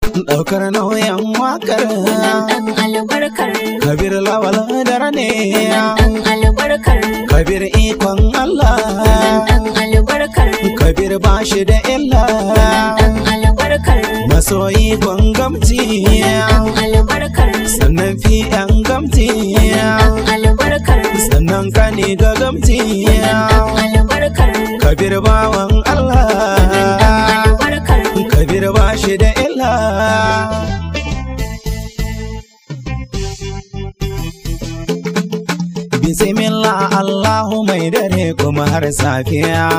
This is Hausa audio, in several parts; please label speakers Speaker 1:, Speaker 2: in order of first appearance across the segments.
Speaker 1: ɗaukar nauyin wakar
Speaker 2: Wannan ɗan albarkar.
Speaker 1: kabir lawal dare ne
Speaker 2: Wannan ɗan albarkar.
Speaker 1: kabir ikon Allah
Speaker 2: Wannan ɗan albarkar.
Speaker 1: kabir ba shi da illa
Speaker 2: Wannan ɗan albarkar.
Speaker 1: masoyi gamci
Speaker 2: Wannan ɗan albarkar.
Speaker 1: sannan fi yan gamci
Speaker 2: Wannan ɗan albarkar.
Speaker 1: sannan kani ga gamci
Speaker 2: Wannan ɗan albarkar.
Speaker 1: kabir bawan Allah
Speaker 2: Wannan ɗan albarkar.
Speaker 1: kabir ba shi da illa Bismillah Allahu mai dare kuma har safiya.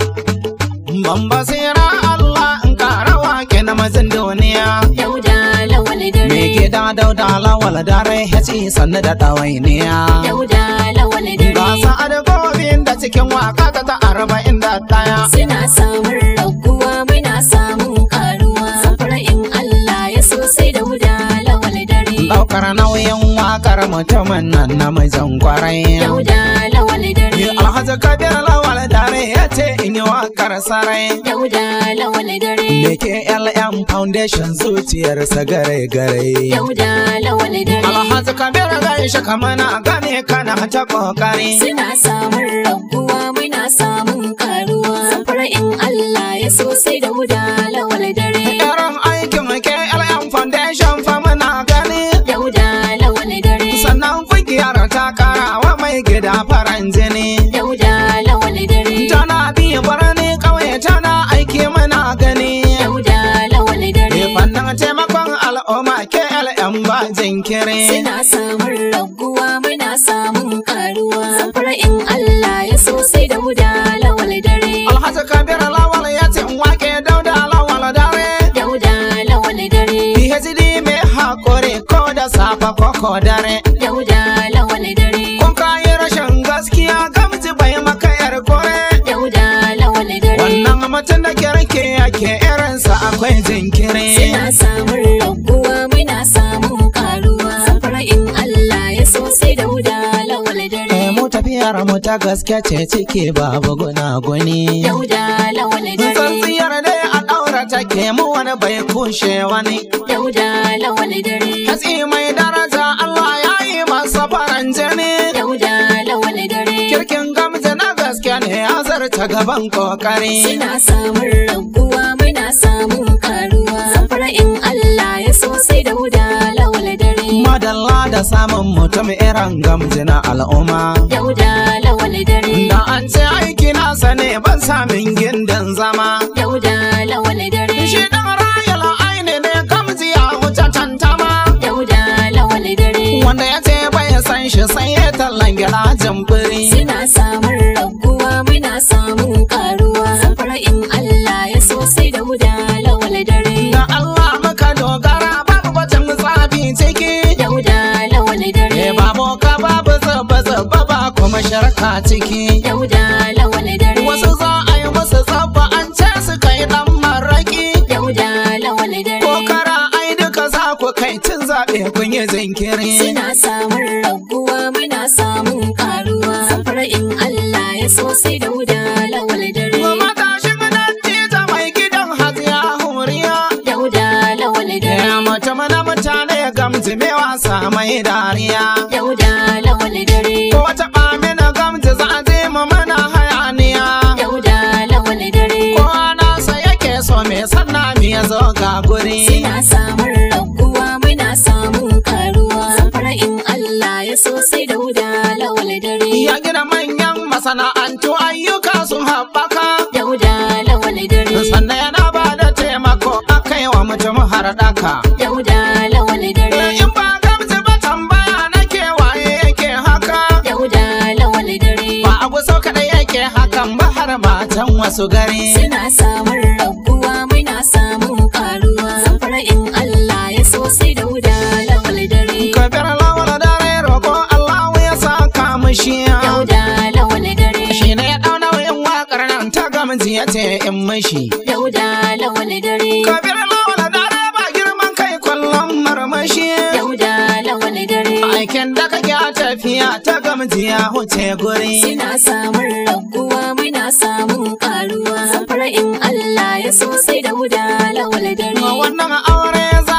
Speaker 1: Ban basira Allah in kara wake na mazin duniya.
Speaker 2: Dauda lawal dare.
Speaker 1: Me gida dauda lawal dare ya ci sannu da ɗawainiya.
Speaker 2: Dauda lawal dare.
Speaker 1: Gasa adabobin da cikin waka ta ta arba'in da ɗaya.
Speaker 2: Suna samun raguwa muna samun karuwa. Safara in Allah ya so sai dauda lawal dare.
Speaker 1: Ɗaukar nauyin wakar mutumin nan na mijin kwarai.
Speaker 2: Dauda lawal dare.
Speaker 1: Alhaji Kabir lawal dare ya ce in yi wakar sarai.
Speaker 2: Dauda lawal dare.
Speaker 1: Da ke LM Foundation zuciyarsa gare-gare.
Speaker 2: Dauda lawal dare.
Speaker 1: Alhaji Kabir gaishe kamana gane kana ta kokari.
Speaker 2: Suna samun raguwa muna samun karuwa. Safara in Allah ya so sai dauda lawal dare.
Speaker 1: Irin aikin ke LM Foundation fa muna gani.
Speaker 2: Dauda lawal dare.
Speaker 1: Sannan kungiyar ta karawa mai gida faran jini.
Speaker 2: Dauda lawal dare.
Speaker 1: Tana biyu birni ƙauye tana aiki muna gani.
Speaker 2: Dauda lawal dare.
Speaker 1: Me fannin taimakon al'umma ke LM ba jinkiri.
Speaker 2: Suna samun raguwa muna samun karuwa. Safara in Allah ya so sai da huda lawal dare.
Speaker 1: Alhaji Kabir Lawal ya ce in wake dauda lawal dare.
Speaker 2: Dauda lawal dare.
Speaker 1: PhD mai haƙuri ko da safa ko ko dare.
Speaker 2: Dauda lawal dare.
Speaker 1: Kun kayi rashin gaskiya gamji bai maka yar kore.
Speaker 2: Dauda lawal dare.
Speaker 1: Wannan mutum da kirki yake irinsa akwai jinkiri.
Speaker 2: Suna samun raguwa muna samun karuwa. Safara in Allah ya so sai da huda lawal
Speaker 1: Eh,
Speaker 2: dare.
Speaker 1: mu tafiyar mu ta gaske ce ciki babu gunaguni.
Speaker 2: Dauda lawal dare.
Speaker 1: Tsantsiyar dai a ɗaura take mu wani bai kushe wani.
Speaker 2: Dauda lawal dare.
Speaker 1: Hatsi mai daraja Allah ya yi masa faran jini.
Speaker 2: Dauda lawal dare.
Speaker 1: Kirkin gamji na gaske ne ya zarta gaban kokari.
Speaker 2: Suna samun raguwa muna samun karuwa. Safara in Allah ya so sai da huda lawal dare.
Speaker 1: Madalla da samun mutum irin gamji na al'umma.
Speaker 2: Dauda lawal dare.
Speaker 1: Da an ce aiki nasa ne ban samin gindin zama.
Speaker 2: Dauda lawal dare.
Speaker 1: Shi ɗan rayal aini ne gamji ya wuce tantama.
Speaker 2: Dauda lawal dare.
Speaker 1: Wanda ya ce bai san shi sai ya tallan girajin biri.
Speaker 2: Suna samun raguwa muna samun karuwa. Safara in Allah ya so sai da huda lawal dare.
Speaker 1: Da Allah muka dogara babu batun tsafi ciki.
Speaker 2: Dauda lawal
Speaker 1: E
Speaker 2: dare.
Speaker 1: babu ka babu zuba zuba ba kuma sharka ciki.
Speaker 2: Dauda lawal dare.
Speaker 1: Wasu za a yi musu tsabba an ce su kai ɗan maraki.
Speaker 2: Dauda lawal dare.
Speaker 1: Ko kara ai duka za ku kai cin zaɓe kun yi jinkiri.
Speaker 2: Suna samun raguwa muna samun karuwa. Safara in Allah ya so sai da huda lawal dare.
Speaker 1: Matashin dattijo mai gidan hajiya huriya.
Speaker 2: Dauda lawal dare.
Speaker 1: Ya mutum na mutane gamji mai wasa mai dariya.
Speaker 2: Dauda lawal dare.
Speaker 1: Ko wata ɓamina gamji za a je mu mana hayaniya.
Speaker 2: Dauda lawal dare.
Speaker 1: Kowa nasa yake so me sanna mi ya zo ga guri.
Speaker 2: Suna samun raguwa muna samun karuwa. Safara in Allah ya so sai da huda lawal dare.
Speaker 1: Ya gina manyan masana'antu ayyuka sun haɓaka.
Speaker 2: Dauda lawal dare.
Speaker 1: Sannan yana ba da taimako a kai wa mutum har ɗaka.
Speaker 2: Dauda lawal dare.
Speaker 1: In ba gamji ba tambaya na kewaye yake haka.
Speaker 2: Dauda lawal dare.
Speaker 1: Ba a guso kaɗai yake hakan ba har matan wasu gari.
Speaker 2: Suna samun raguwa muna samun karuwa. Safara in Allah ya so sai da huda lawal dare.
Speaker 1: Kabir lawal dare roƙo Allah ya saka mushi.
Speaker 2: Dauda lawal dare.
Speaker 1: Shi ne ya ɗau nauyin waƙar nan ta gamji ya ce in mashi.
Speaker 2: Dauda lawal dare.
Speaker 1: Kabir lawal dare ba girman kai kullum marmashi.
Speaker 2: Dauda lawal dare.
Speaker 1: Aikin da kake a tafiya ta gamji ya huce guri.
Speaker 2: Suna samun raguwa muna samun karuwa. Safara in Allah ya so sai da huda lawal dare.
Speaker 1: Wannan aure za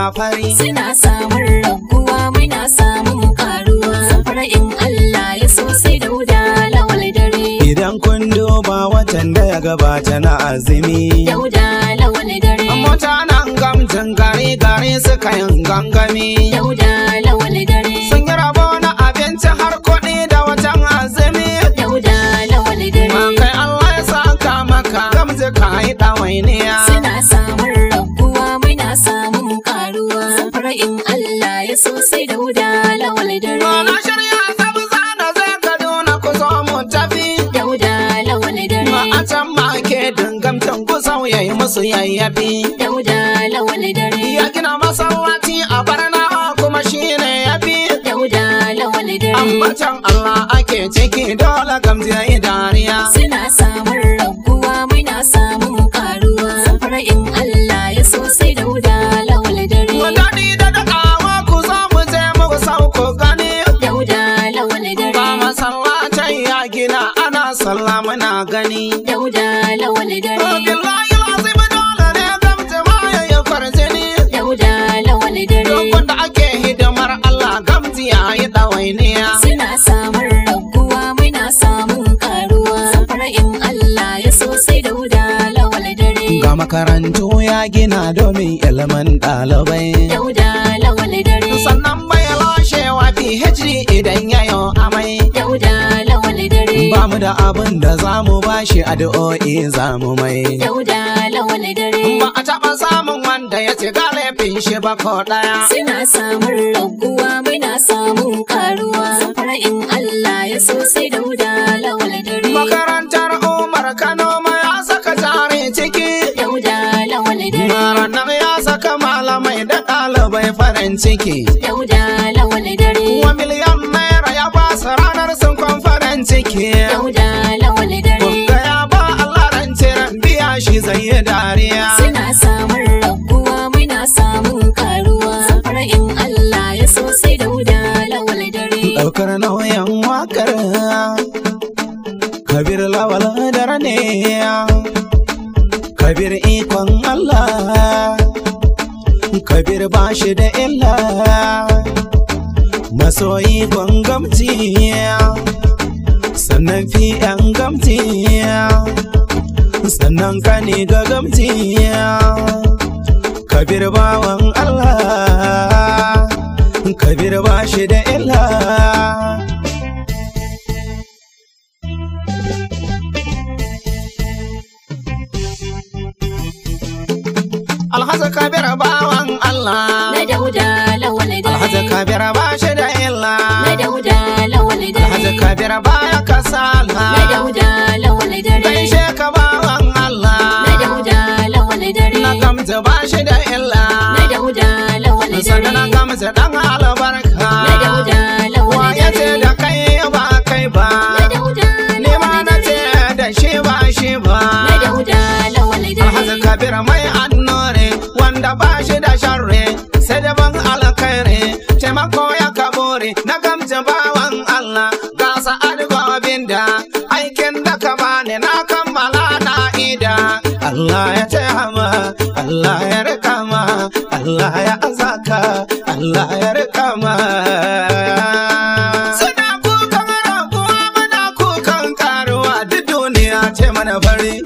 Speaker 1: fari
Speaker 2: Suna samun raguwa muna samun karuwa. Zamfara in Allah ya so sai dauda lawal dare.
Speaker 1: idan kun duba watan da ya gabata na azumi
Speaker 2: Dauda lawal dare.
Speaker 1: mutanen gamjin gari gari suka yin gangami
Speaker 2: Dauda lawal dare.
Speaker 1: sun yi rabo na abinci har kuɗi da watan azumi
Speaker 2: Dauda lawal
Speaker 1: ma
Speaker 2: dare.
Speaker 1: kai Allah ya saka maka gamji ka yi ɗawainiya
Speaker 2: Suna samun raguwa muna samun karuwa. Zamfara in Allah ya so sai dauda lawal
Speaker 1: Na
Speaker 2: dare.
Speaker 1: shirya zabza da zai kaduna ku zo mu tafi
Speaker 2: Dauda lawal dare.
Speaker 1: ma a can ma ke dingamtan ku sauyayi musu yayyafi
Speaker 2: Dauda lawal dare.
Speaker 1: ya gina masallaci a barnawa kuma shine yafi
Speaker 2: Dauda lawal dare.
Speaker 1: ambatan Allah ake ciki dole gamji ya yi dariya
Speaker 2: Suna samun raguwa muna samun karuwa. Zamfara in Allah ya so sai dauda lawal dare.
Speaker 1: Wadani da dakawa ku zo mu je muku sauko gani
Speaker 2: Dauda lawal
Speaker 1: ba
Speaker 2: dare.
Speaker 1: masallacin ya gina ana sallah muna gani
Speaker 2: Dauda lawal dare.
Speaker 1: billahi lazim dole ne gamji ma ya yi farjini
Speaker 2: Dauda lawal dare.
Speaker 1: Lokacin da ake hidimar Allah gamji ya yi ɗawainiya
Speaker 2: Suna samun raguwa muna samun karuwa. Zamfara in Allah ya so sai dauda lawal dare.
Speaker 1: Ga makarantu ya gina domin ilimin ɗalibai.
Speaker 2: Dauda lawal dare.
Speaker 1: Sannan bai lashewa PhD idan ya yi amai.
Speaker 2: Dauda lawal dare.
Speaker 1: Ba mu da abin da za mu bashi addu'o'i za mu mai.
Speaker 2: Dauda lawal dare.
Speaker 1: Ba a taɓa samun wanda ya ci galibin shi ba ko ɗaya.
Speaker 2: Suna samun raguwa muna samun karuwa. Zamfara in Allah ya so sai dauda lawal dare.
Speaker 1: Makarantar Umar Kano ma ya saka jari ciki.
Speaker 2: Dauda lawal dare.
Speaker 1: Maranar ya saka malamai da ɗalibai farin ciki.
Speaker 2: Dauda lawal dare.
Speaker 1: Wa miliyan naira ya ba su ranar sun kwan farin ciki.
Speaker 2: Dauda lawal dare.
Speaker 1: Kunga ya ba Allah rance ran biya shi zai yi dariya.
Speaker 2: Suna samun raguwa muna samun karuwa. Zamfara in Allah ya so sai dauda lawal dare.
Speaker 1: Ɗaukar nauyin wakar Kabir lawal dare ne Kabir ikon Allah Kabir ba shi da illa Masoyi gamti Sannan fi ‘yan gamti Sannan kani ga gamti Kabir bawan Allah Kabir ba shi da illa Alhaji Kabir bawan Allah
Speaker 2: Na dauda lawal
Speaker 1: Alhaji
Speaker 2: dare.
Speaker 1: Kabir ba shi da illa
Speaker 2: Na dauda lawal
Speaker 1: Alhaji
Speaker 2: dare.
Speaker 1: Kabir baya kasala
Speaker 2: Na dauda lawal dare.
Speaker 1: Gaishe ka bawan Allah
Speaker 2: Na dauda lawal dare.
Speaker 1: Na gamta ba shi da illa
Speaker 2: Na dauda lawal
Speaker 1: Sanda na
Speaker 2: dare.
Speaker 1: gamta dan albarka
Speaker 2: Na dauda lawal
Speaker 1: Wa ya ce
Speaker 2: dare.
Speaker 1: da kai ba kai ba
Speaker 2: Na dauda
Speaker 1: Ni ma
Speaker 2: lawal
Speaker 1: na ce
Speaker 2: dare.
Speaker 1: da shi ba shi ba
Speaker 2: Na dauda lawal
Speaker 1: Alhaji
Speaker 2: dare.
Speaker 1: Kabir mai annore wanda ba shi da sharri sai da ban alkhairi taimako ya kabore na gamje bawan Allah ga sa'ad gobin da aikin da ka bani na kammala na ida Allah ya taimama Allah ya rika ma Allah ya azaka Allah ya rika ma Suna kukan raguwa muna kukan karuwa duk duniya ce mana fari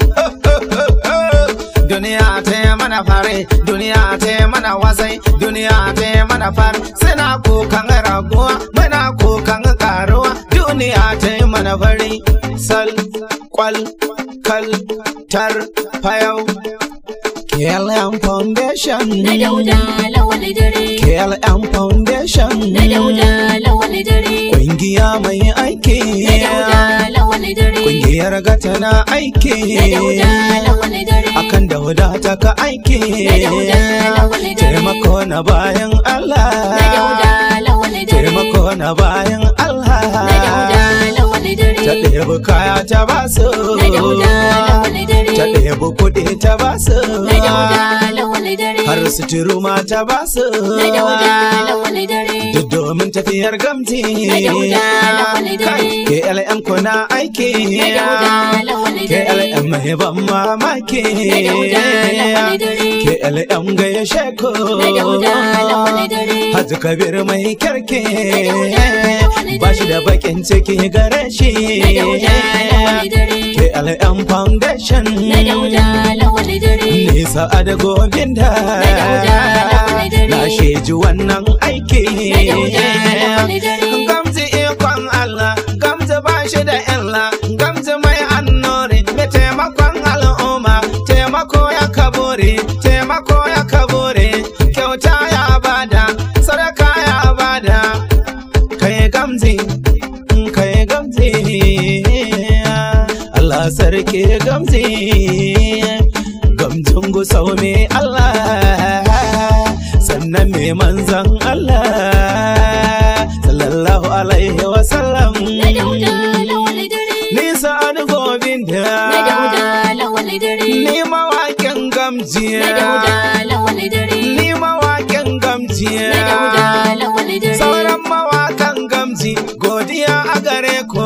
Speaker 1: duniya ta yi mana fare duniya ta yi mana wasai duniya ta yi mana fare suna kukan raguwa muna kukan karuwa duniya ta yi mana fari sal kwal kal tar fayau KLM Foundation
Speaker 2: Na dauda lawal dare.
Speaker 1: KLM Foundation
Speaker 2: Na dauda lawal dare.
Speaker 1: Kungiya mai aiki
Speaker 2: Na dauda lawal dare.
Speaker 1: Kungiyar gata na aiki
Speaker 2: Na dauda lawal dare.
Speaker 1: akan da wadata ka aiki
Speaker 2: Na dauda lawal dare.
Speaker 1: taimako na bayan Allah
Speaker 2: Na dauda lawal dare.
Speaker 1: taimako na bayan Allah
Speaker 2: Na dauda lawal dare.
Speaker 1: ta ɗebi kaya ta basu
Speaker 2: Na dauda lawal dare.
Speaker 1: ta ɗebi kuɗi ta basu
Speaker 2: Na dauda lawal dare.
Speaker 1: har suturu ma ta basu
Speaker 2: Na dauda lawal dare.
Speaker 1: duk domin tafiyar gamti
Speaker 2: Na dauda lawal dare.
Speaker 1: kai KLM kuna aiki
Speaker 2: Na dauda lawal dare.
Speaker 1: KLM mai ban mamaki
Speaker 2: Na dauda lawal dare.
Speaker 1: KLM gaishe ku
Speaker 2: Na dauda lawal dare.
Speaker 1: Haji Kabir mai kyarke
Speaker 2: Na dauda lawal
Speaker 1: ba shi da
Speaker 2: dare.
Speaker 1: bakin ciki gare shi
Speaker 2: Na dauda lawal dare.
Speaker 1: KLM Foundation
Speaker 2: Na dauda lawal dare.
Speaker 1: Nisa da gobinda
Speaker 2: Na dauda lawal dare.
Speaker 1: Na sheji wannan aiki
Speaker 2: Na dauda lawal dare.
Speaker 1: Gamji ikon Allah Gamji ba shi da illa Gamji mai annori Mai taimakon al'umma Taimako ya kabure Taimako ya kabure Kyauta ya bada Sadaka ya bada Kai gamji Kai gamji Allah sarki gamji Gamjin gusau me Allah Sannan me manzan Allah Sallallahu alaihi wasallam
Speaker 2: Na dauda lawal dare.
Speaker 1: Nisa an gobin
Speaker 2: Na dauda
Speaker 1: da
Speaker 2: lawal dare.
Speaker 1: Ni mawaƙin gamjiya
Speaker 2: Na dauda lawal dare.
Speaker 1: Ni mawaƙin gamjiya
Speaker 2: Na dauda lawal dare.
Speaker 1: Sauran mawakan gamji godiya a gare ku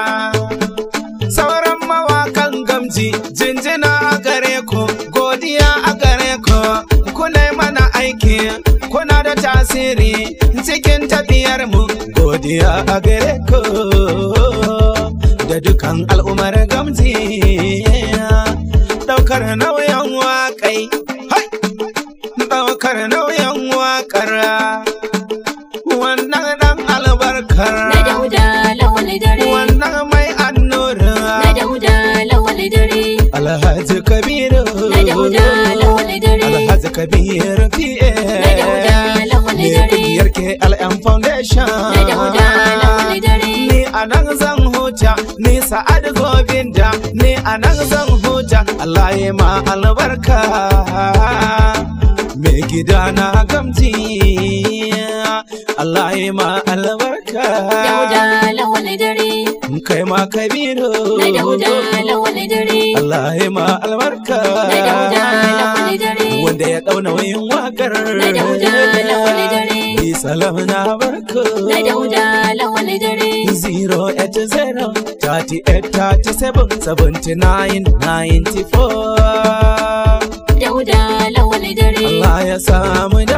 Speaker 1: Sauran mawakan gamji jinjina a gare ku godiya a gare ku Kuna yi mana aiki kuna da tasiri cikin tafiyar mu godiya a gare ku da dukan al'ummar gamji daukar nauyin waƙai hai daukar nauyin waƙar wannan dan albarkar
Speaker 2: Na dauda lawal dare.
Speaker 1: wannan mai annura
Speaker 2: Na dauda lawal dare.
Speaker 1: alhaji kabiru
Speaker 2: Na dauda lawal dare.
Speaker 1: alhaji kabiru fiye
Speaker 2: Na dauda lawal
Speaker 1: ne
Speaker 2: dare.
Speaker 1: kungiyar KLM Foundation
Speaker 2: Na dauda lawal dare.
Speaker 1: ni a nan zan huta ni sa'ad gobinda ni a nan zan huta Allah ya ma albarka mai gida na gamji Allah ya ma albarka
Speaker 2: Dauda lawal dare.
Speaker 1: kai ma kabiru
Speaker 2: Na dauda lawal dare.
Speaker 1: Allah ya ma albarka
Speaker 2: Na dauda lawal dare.
Speaker 1: wanda ya dauna wayin wakar
Speaker 2: Na dauda lawal dare.
Speaker 1: Bi salam na barko
Speaker 2: Na dauda lawal dare.
Speaker 1: 080 38 37 79 94
Speaker 2: Dauda lawal dare.
Speaker 1: Allah ya samu